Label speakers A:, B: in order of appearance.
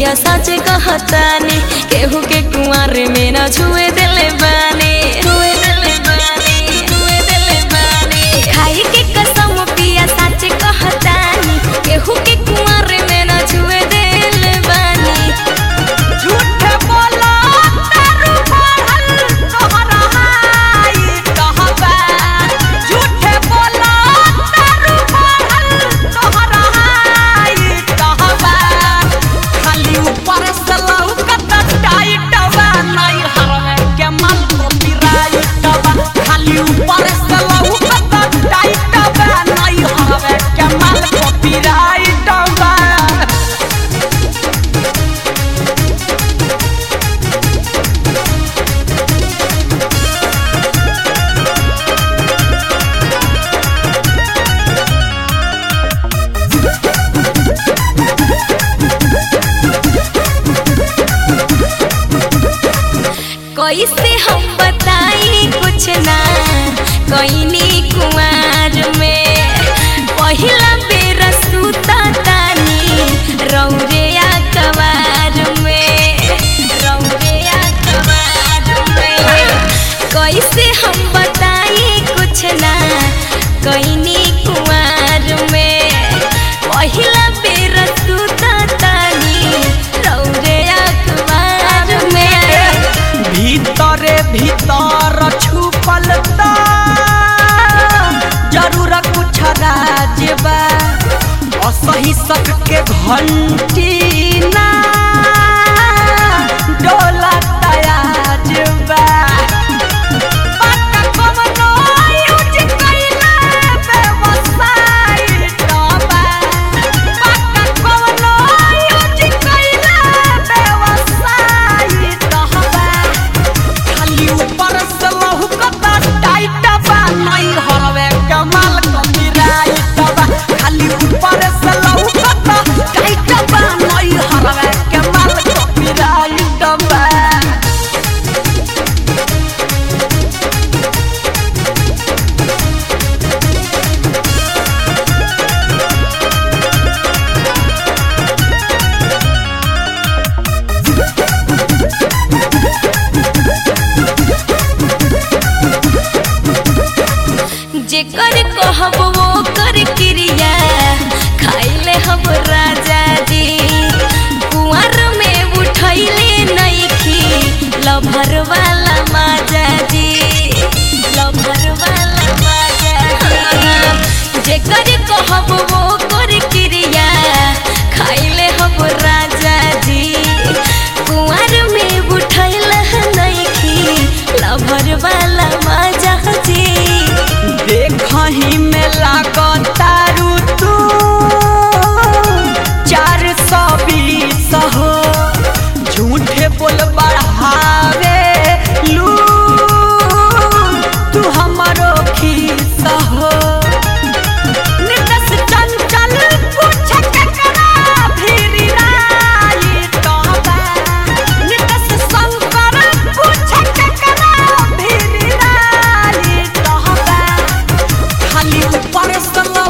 A: पिया सच कहतानी केहू के कुंवर में न छुए दिले बानी छुए दिले बानी छुए दिले बानी खाई के कसम पिया सच कहतानी केहू के कुंवर में न छुए दिले बानी
B: झूठ बोला तारू बढ़ल तोहरा हाई कहबा झूठ बोला तारू बढ़ल तोहरा हाई कहबा खाली ऊपर से लौकत टाइट बा नहीं हरवे के मन को पिराइट बा खाली ऊपर से लौकत टाइट बा नहीं हरवे के मन को पिराइट बा
A: कैसे हम बताई कुछ ना कैनी कुमार में पहिला बेर सुता तानी रौरिया कवार में रौरिया कवार में कैसे हम बताई कुछ ना कैनी कुमार में पहिला बेर सुता तानी रौरिया कवार में
B: भीतरे भीतर छुपल त जरूर कुछ राज बा असही सक के घंटी ना डोला तयाज बा पक्का कवनो यूज कइला व्यवसाय टबा पक्का कवनो यूज कइला व्यवसाय टबा खाली ऊपर से लहुकता टाइट बा नहीं हरवे कमाल कमिराइट बा खाली ऊपर से लहुकता टाइट बा नहीं हरवे कमाल कमिराइट बा
A: जेकर कहब वो कर क्रिया खाइले हम राजा जी कुंवर में उठैले नइखी लभर वाला माजा जी लभर वाला माजा जी जेकर कहब वो कर क्रिया खाइले हम राजा जी कुंवर में उठैले नइखी लभर वाला माजा जी
B: देखही में लागतारू तू चार सौ बीस हो झूठे बोल बढ़ावे लू तू हमारो खीस हो नितस चंचल पूछ केकरा फिरी राई तोबा नितस शंकर पूछ केकरा फिरी राई तोबा खाली ऊपर से